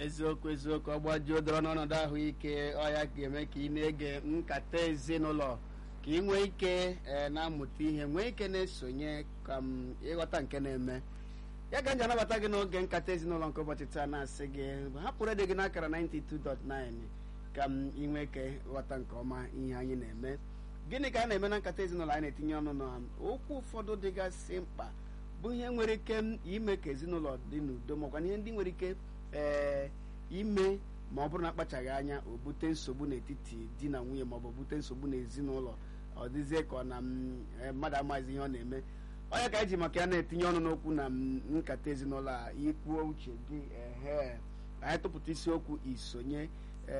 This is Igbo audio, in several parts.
eziokwu eziokwu ọgbajuo dọrọ n'ọnọdụ ahụike ọya ga-eme ka ị na-ege nkata ezinụlọ ka ị nwee ike ee na-amụta ihe nwee ike na-esonye ka m ịghọta nke na-eme ya ka m ji anabata gị n'oge nkata ezinụlọ nke ụbọchị taa na-asị gị hapụrụ ede gị n'akara 92.9 ka m ị nwee ike ghọta nke ọma ihe anyị na-eme gịnị ka a na-eme na nkata ezinụlọ anyị na-etinye ọnụ na okwu ụfọdụ dịgasị mkpa bụ ihe nwere ike ime ka ezinụlọ dị n'udo makwa ihe ndị nwere ike ee ime ma ọ bụrụ na akpachaghị anya o bute nsogbu n'etiti di na nwunye maọbụ bute nsogbu n'ezinụlọ ọ dịzie ka ọ na mmadụ amaghịzi ihe ọ na-eme ọ ya ka anyị ji maka ya na-etinye ọnụ n'okwu na nkata ezinụlọ a ikwuo uche gị ehe anyị tụpụta isiokwu isonye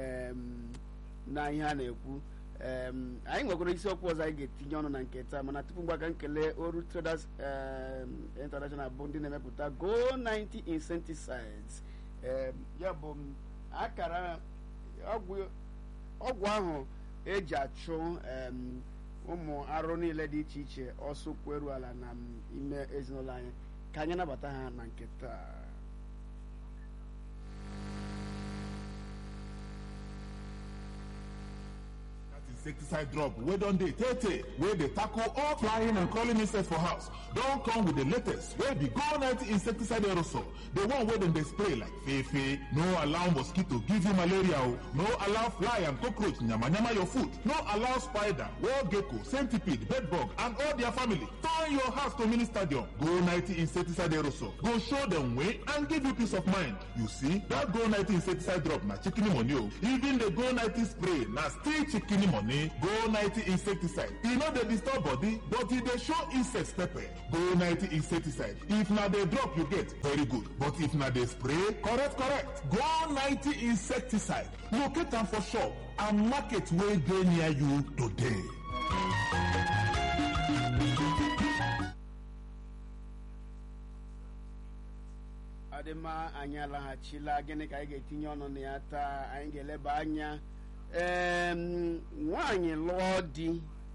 na ihe a na-ekwu anyị nwekwara isiokwu ọzọ anyị ga-etinye ọnụ na nke taa mana tupu mgbe aka nkele Oru Traders International bụ ndị na-emepụta Go 90 insecticides ya bụ akara ọgwụ ahụ eji achụ ụmụ arụ niile dị iche iche ọsọ kweru ala na ime ezinụlọ anyị ka anyị nabata ha na nke taa insecticide drop wey don dey tey tey wey dey tackle all flying and crawling insects for house don come with the latest wey be go 90 insecticide aerosol the one wey dem dey spray like fefe no allow mosquito give you malaria o no allow fly and cockroach yamayama your food no allow spider wall gecko centipede bedbug and all their family turn your house to mini stadium go 90 insecticide aerosol go show dem way and give you peace of mind you see that go 90 insecticide drop na chicken money o even the go 90 spray na still chicken money go 90 insecticide e no dey disturb body but e dey show insects pepper go 90 insecticide if na the drop you get very good but if na the spray correct correct go 90 insecticide locate am for shop and market wey dey near you today. ọdịmma anyị alaghachila gịnị ka anyị ga-etinye ọnụ na ya taa anyị ga-eleba anya ee nwaanyị lụọ di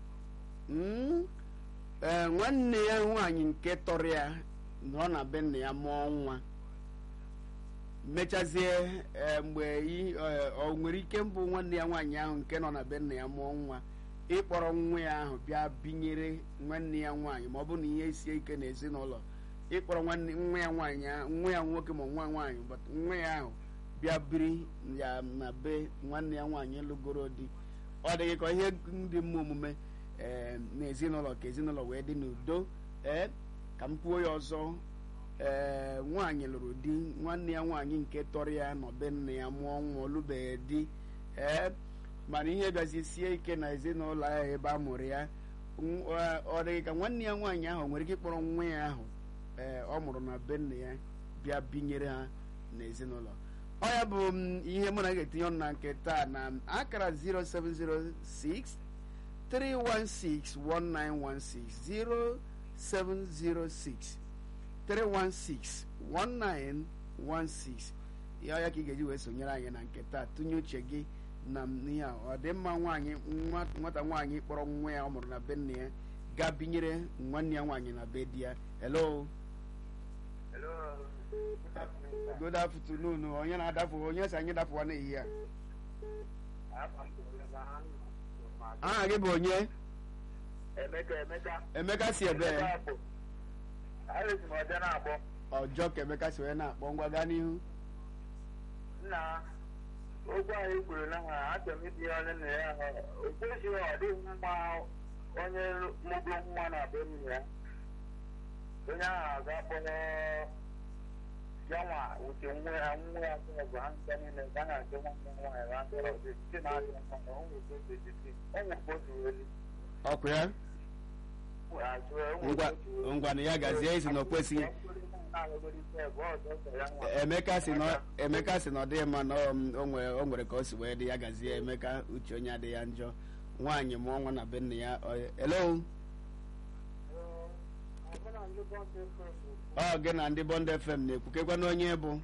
ee nwanne ya nwaanyị nke tọrọ ya nọ na be nna ya mụọ nwa mechazie mgbe ọ nwere ike mbụ nwanne ya nwaanyị ahụ nke nọ na be nna ya mụọ nwa ịkpọrọ nwa ya ahụ bịa binyere nwanne ya nwaanyị ma ọ bụ na ihe sie ike n'ezinụlọ ịkpọrọ nwa ya nwaanyị nwa ya nwoke ma nwa nwaanyị nwa ya ahụ bịa biri ya na be nwanne ya nwaanyị lụgoro di ọ dịghị ka ihe ndị mma omume ee n'ezinụlọ ka ezinụlọ wee dị n'udo ee ka m kwuo ya ọzọ ee nwaanyị lụrụ di nwanne ya nwaanyị nke tọrọ ya nọ be nne ya mụọ nwa olubeghị di ee mana ihe bịazi sie ike na ezinụlọ ahụ ebe a mụrụ ya ọ dịghị ka nwanne ya nwaanyị ahụ nwere ike ịkpọrọ nwa ya ahụ ee ọ mụrụ na be nne ya bịa binyere ha n'ezinụlọ ọ ya bụ ihe mụ na ga-etinye ọnụ na nke taa na akara 0706 316 1916 0706 316 1916 ihe ọya ka ị ga-eji wee sonyere anyị na nke taa tụnye uche gị na ihe a ọ dị mma nwaanyị nwata nwaanyị kpọrọ nwa ya ọ mụrụ na be nne ya gaa binyere nwanne ya nwaanyị na be di ya hello good afternoon onye na-adapụ onye si anyị dapụwa n'ehihie a aha gị bụ onye emeka si ebe ọjọọ ka emeka si wee na-akpọ ngwa gaa n'ihu nna okwu anyị kwuru na ha achọrọ m itinye onye nna ya ahụ o kwesịghị ọ dịghị mma onye mụgo nwa na be nna ya onye ahụ ga-akpọrọ yanwa wuce nwa ya nwa ya kuma ba an sani ne kana ce wannan nwa ya ran da ce ce na ji wannan on wo ko ce ce on wo ko weli ọkụ ya ngwa na ya gazie isi na o kwesịghị emeka si na emeka si na ọ dịghị mma na o nwere ka o si wee dị ya gazie emeka uche onye adịghị ya njọ nwaanyị mụọ nwa na be nne ya hello ọ gị na ndị bọnd fm na-ekwukekwa na onye bụ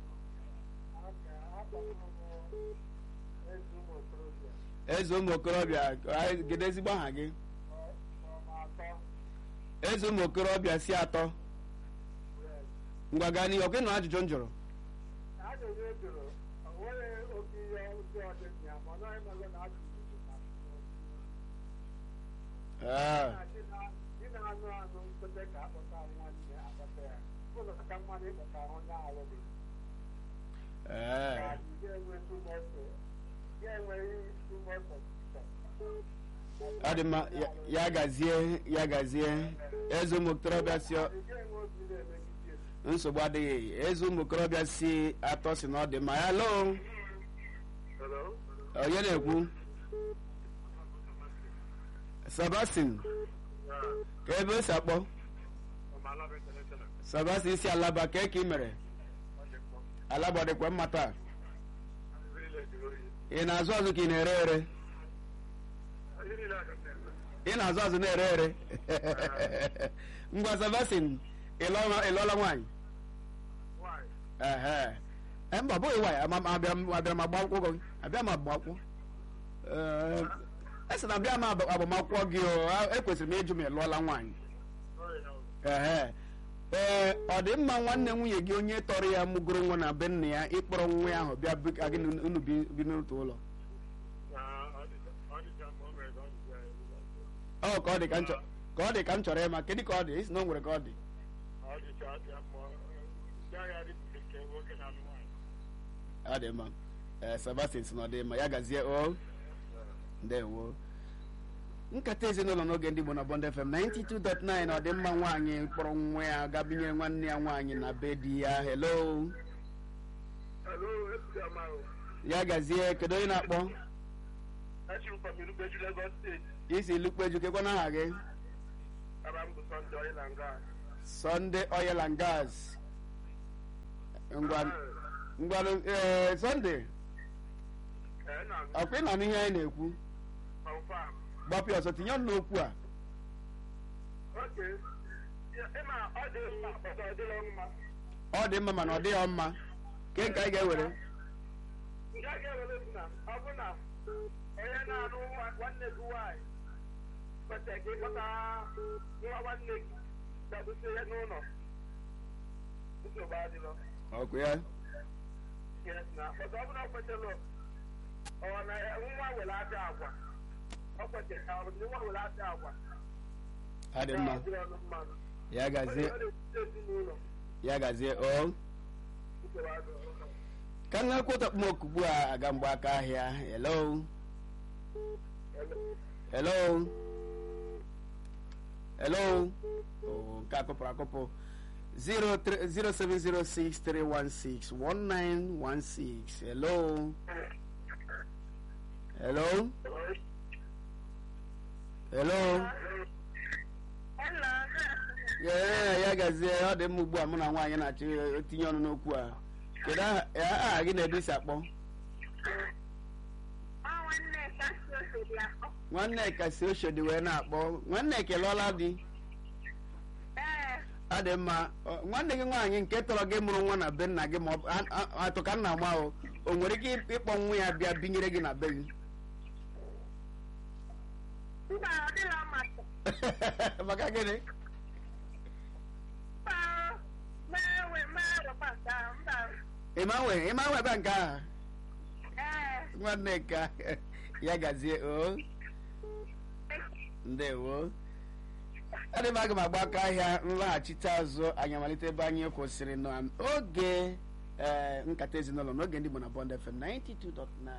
eze ụmụ okorobịa gide ezigbo aha gị eze ụmụ okorobịa si atọ ngwa gaa n'ihe ọkụ ịnụ ajụjụ m jụrụ ee ee ọ dị mma ya- ya gazie ya gazie eze ụmụ okorobịa si ọ- nsogbu adịghị eze ụmụ okorobịa si atọ si na ọ dị mma ya lo onye na-ekwu sebastian ka ebe o si akpọ sebastian si alaba ka eke ị mere alaba ọ dịkwa mma taa ị na-azụ azụ ka ị na-ere ere ị na-azụ azụ na-ere ere ngwa sebastian ị lụọla ị lụọla nwaanyị ehe Eh, mba ọ bụghị nwaanyị ama- ama- abịa m- abịara m agba akwụkwọ gị abịa m agba akwụkwọ Ee, esi na abịa m agba- agbamakwụkwọ gị o a- ekwesịrị m ịjụ ma ị lụọla nwaanyị ehe ee ọ dị mma nwanne nwunye gị onye tọrọ ya mụgoro nwa na be nna ya ịkpọrọ nwa ya ahụ bịa bi- ka gị na unu bi bi n'otu ụlọ ọ ka ọ dị ka m chọ- ka ọ dị ka m chọrọ ịma kedu ka ọ dị isi na o nwere ka ọ dị ọ dị mma ee sebastian si na ọ dị mma ya gazie o ndewo nkata ezinụlọ n'oge ndị Igbo na Bond FM 92.9 ọ dị mma nwaanyị kpọrọ nwa ya gabinyere nwanne ya nwaanyị na be di ya hello ya gazie kedu onye na-akpọ isi lukpeju kekwa n'aha gị Sunday oil and gas ngwa ngwanụ ee Sunday ọkwa ị nọ n'ihe anyị na-ekwu gbapụ ọsọ tinye ọnụ n'okwu a ọ dị mma mana ọ dịghị mma ke nke anyị ga-ewere nke a ga-ewere bụ na ọ bụ na onye na-alụ nwa- nwanne gị nwaanyị kweta gị kpọta nwa nwanne gị ga-abụsi ya n'ụlọ nsogbu adịrọ ọkụ ya Yes, na ọzọ ọ bụla ọ kwetara ọ na ya- nwa were abịa agwa ọ kwetara ka ọ bụ na nwa were abịa agwa ọ dị mma adịrọ ọnụ mmadụ ya gazie Onye na-etiti ezinụlọ ya gazie o nsogbu adịrọ ka m na-ekwu okpomọkụ ugbu a aga mgbe aka ahịa hello hello hello oh, nke akụpụrụ akụpụ 07063161916 hello hello hello Yeah, ya gazie ọ dị mma ugbu a mụ na nwaanyị na-achọ etinye ọnụ n'okwu a kedu aha aha gị na-ebi isi akpọ nwanne ka si oshodi wee na-akpọ nwanne kelụọla di ọ dị mma Ọ, nwanne gị nwaanyị nke tọrọ gị mụrụ nwa na be nna gị ma ọ bụ- a- a- atụ ka nna ma o o nwere ike ịkpọ nwa ya bịa binyere gị na be gị maka gịnị ịma nwe ịma nwe ebe nke aha nwanne ka ya gazie o ndewo adị m aga m agba aka ahịa nlaghachite azụ anyị amalite ebe anyị kwụsịrị n'oge ee nkata ezinụlọ n'oge ndị Igbo na Bond FM 92.9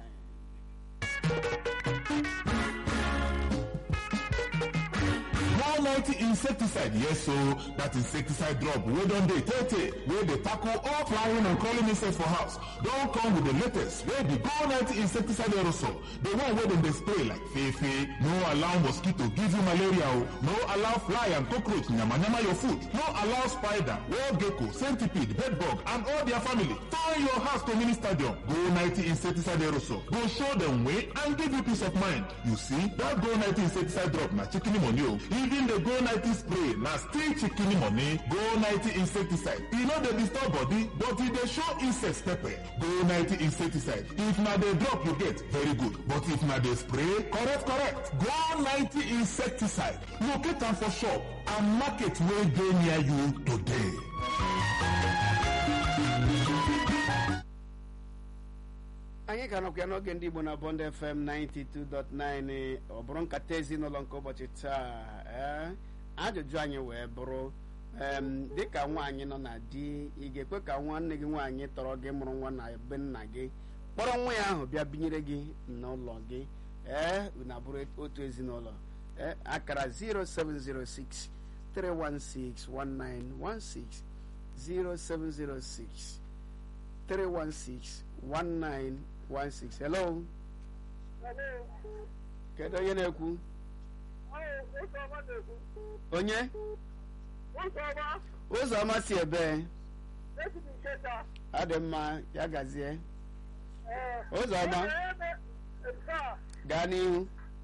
One ninety insecticide, yes so that insecticide drop wey don dey tey tey wey dey tackle all flying and crawling insects for house don come with the latest wey be Go ninety insecticide aerosol the one wey dem dey spray like fefe no allow mosquito give you malaria o no allow fly and cockroach yamayama your food no allow spider wall gecko centipede bedbug and all their family turn your house to mini stadium Go ninety insecticide aerosol go show dem way and give you peace of mind you see that Go ninety insecticide drop na chicken money o even the Go ninety spray na still chicken money Go ninety insecticide e no dey disturb body but e dey show insects pepper Go ninety insecticide if na the drop you get very good but if na the spray correct correct Go ninety insecticide locate am for shop and market wey dey near you today. anyị ka nọkwa ya n'oge ndị igbo na bond fm 92.9 ọ bụrụ nkata ezinụlọ nke ụbọchị taa ee ajụjụ anyị wee bụrụ em, dịka nwaanyị nọ na di ị ga-ekwe ka nwanne gị nwaanyị tọrọ gị mụrụ nwa na be nna gị kpọrọ nwa ya ahụ bịa binyere gị n'ụlọ gị ee unu abụrụ otu ezinụlọ ee akara 0706 316 1916 0706 316-1916. Hello? Kedu onye na-ekwu? Onye? Ụzọma si ebe? Adị mma, ya gazie. Ụzọma, gaa n'ihu.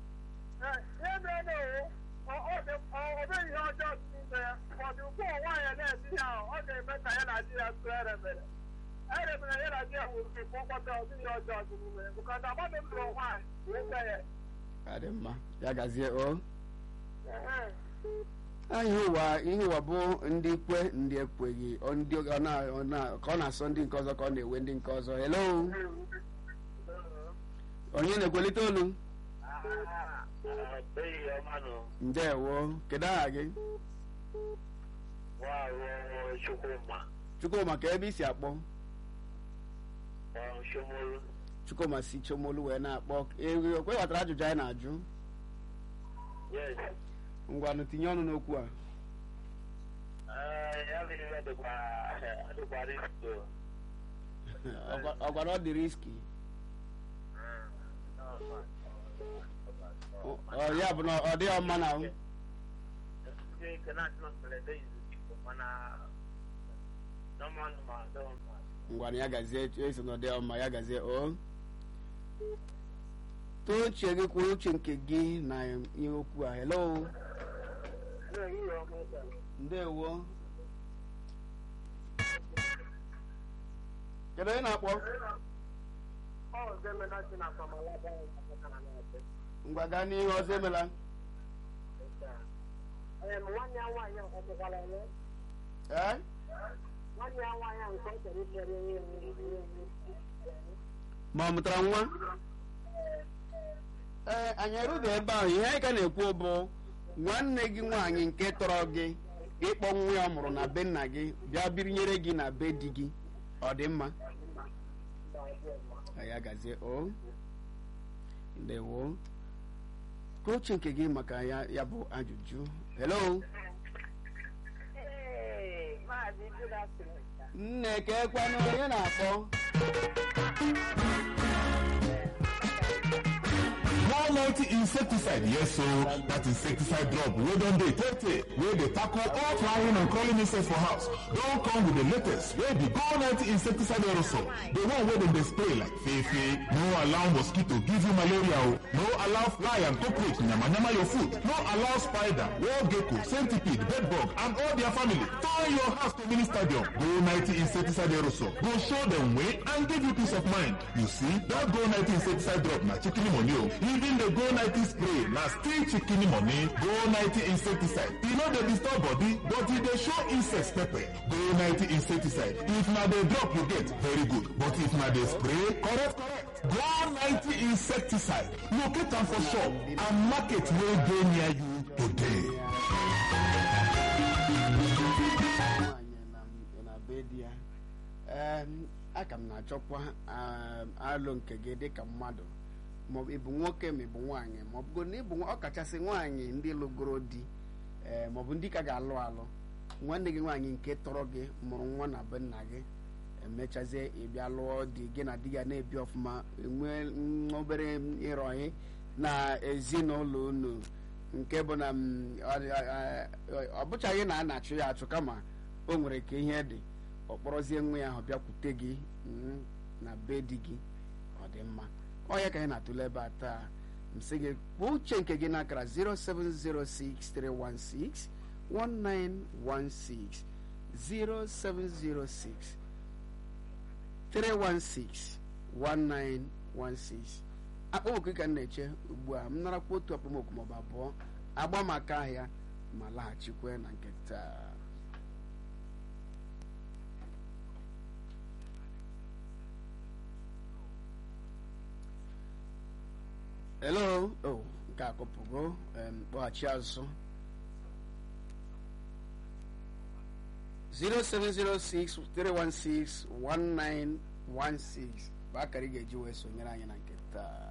eremere ya na di ya nwụrụ ka mkpọkọta ọdịghị ọjọọ dị n'ime bụkọta mmadụ m lụrụ nwaanyị wee nne ya Adị mma, ya gazie o. Ah, ihe ụwa ihe ụwa bụ ndị kwe ndị ekweghị ọ ndị ọ na- ọ na- ka ọ na-asọ ndị nke ọzọ ka ọ na-ewe ndị nke ọzọ hello onye na-ekwelite olu Eyi ọmanụ ndewo kedu aha gị nwaahụ Chukwuma chukwuma ka ebe i si akpọ Shomolu chukwuma si chomolu wee na-akpọ ewe okwe ghọtara ajụjụ anyị na-ajụ yes ngwanụ tinye ọnụ n'okwu a ya bụ ihe dịkwa dịkwa risto Ọgwa- ọgwara ọ dị riski Ọ- ọ ya bụ na ọ dịghị mma na ahụ ndị nke na-achị na mberede izu mana nọmanụ ma dọma ngwanụ ya gazie eso na ọ dịghị mma ya gazie o too uche gị kwuru uche nke gị na ihe okwu a hello ehihie ọma taa ndewo kedu onye na-akpọ ọ ọzọ emena si na akwamalaga na na-ete ngwa gaa n'ihu ọzọ emela Ee, nwanne ya nwaanyị ahụ ọmụkwara ya ee nwanne ya nwaanyị ahụ nke ọ chọrọ imere ihe ma ọ mụtara nwa ee anyị erughị ebe ahụ ihe anyị ka na-ekwu bụ nwanne gị nwaanyị nke tọrọ gị ịkpọ nwa ya ọ mụrụ na be nna gị bịa birinyere gị na be di gị ọ dị mma ya gazie o ndewo ka uche nke gị maka ya ya bụ ajụjụ hello Ee, maazị good afternoon. nne ka ekwanụ onye na-akpọ One ninety insecticide, yes, so that insecticide drop. We don't dey take take. Where they tackle all flying and crawling insects for house. Don't come with the latest. Where the Go ninety insecticide aerosol. The one where them they spray like fefe. No allow mosquito give you malaria. oh. No allow fly and cockroach nyama nyama your food. No allow spider, wall gecko, centipede, bedbug, and all their family. Turn your house to mini stadium. Go ninety insecticide aerosol. Go show them way and give you peace of mind. You see that Go ninety insecticide drop na chicken money o. Even the Go ninety spray na still chicken money. Go ninety insecticide. E no dey disturb body but e dey show insects pepper. Go ninety insecticide. If na the drop you get, very good. But if na the spray, correct correct. Go ninety insecticide. Locate am for shop and market wey dey near you today. nwaanyị na- na be di ya Em, aka m na-achọkwa um, alụ nke gị dịka mmadụ maọbụ ịbụ nwoke ma ịbụ nwaanyị maọbụ na ịbụ nwa- ọkachasị nwaanyị ndị lụgoro di ee maọbụ ndị ka ga-alụ alụ nwanne gị nwaanyị nke tọrọ gị mụrụ nwa na be nna gị emechazie ịbịa lụọ di gị na di ya na-ebi ọfụma nwee mm, obere ịrọghị na ezinụlọ unu nke bụ na mm, ọ dị- ọ- ọ- ọ bụchaghị na a na-achụ ya achụ kama o nwere ka ihe dị ọ kpọrọzie nwa ya ahụ bịakwute gị mm, na be di gị ọ dị mma ọ ya ka anyị na-atụle ebe a taa msị gị kpọọ uche nke gị n'akara 0706316 1916 0706 316 1916 akpọmọkụ ka m na-eche ugbu a m narakwa otu akpọmọkụ maọbụ abụọ agba maka ahịa ma laghachikwe na nke taa hello oh nke akụpụgo em, kpọghachi azụ 07063161916 bụ akara ị ga-eji wee sonyere anyị na nke taa